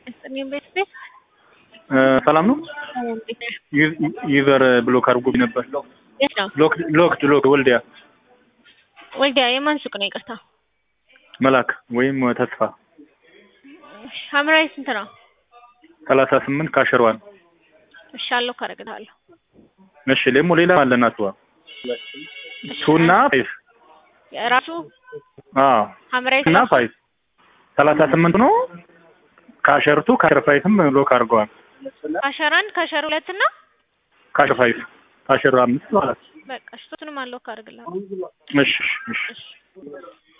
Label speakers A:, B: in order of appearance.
A: እኔም ቤት ቤት
B: ሰላም ነው። ዩዘር ብሎክ አድርጎ ነበር።
A: የት ነው?
B: ሎክ ሎክ ሎክ ወልዲያ
A: ወልዲያ የማን ሱቅ ነው? ይቅርታ
B: መላክ ወይም ተስፋ
A: ሐምራዊ ስንት ነው?
B: ሰላሳ ስምንት ካሸሯን።
A: እሺ አለው ካረግልሃለሁ።
B: እሺ ደግሞ ሌላ አለና ትዋ ቱና ፋይፍ
A: ራሱ
B: አዎ
A: ሐምራዊ
B: እና ፋይፍ ሰላሳ ስምንት ነው። ካሸርቱ ካሸር ፋይፍም ሎክ አድርገዋል።
A: ካሸር አንድ ካሸር ሁለት እና
B: ካሸር ፋይፍ ካሸር አምስት ማለት
A: በቃ እሺ ሶስቱንም አለው ካረግልሃለሁ።
B: እሺ እሺ
A: እሺ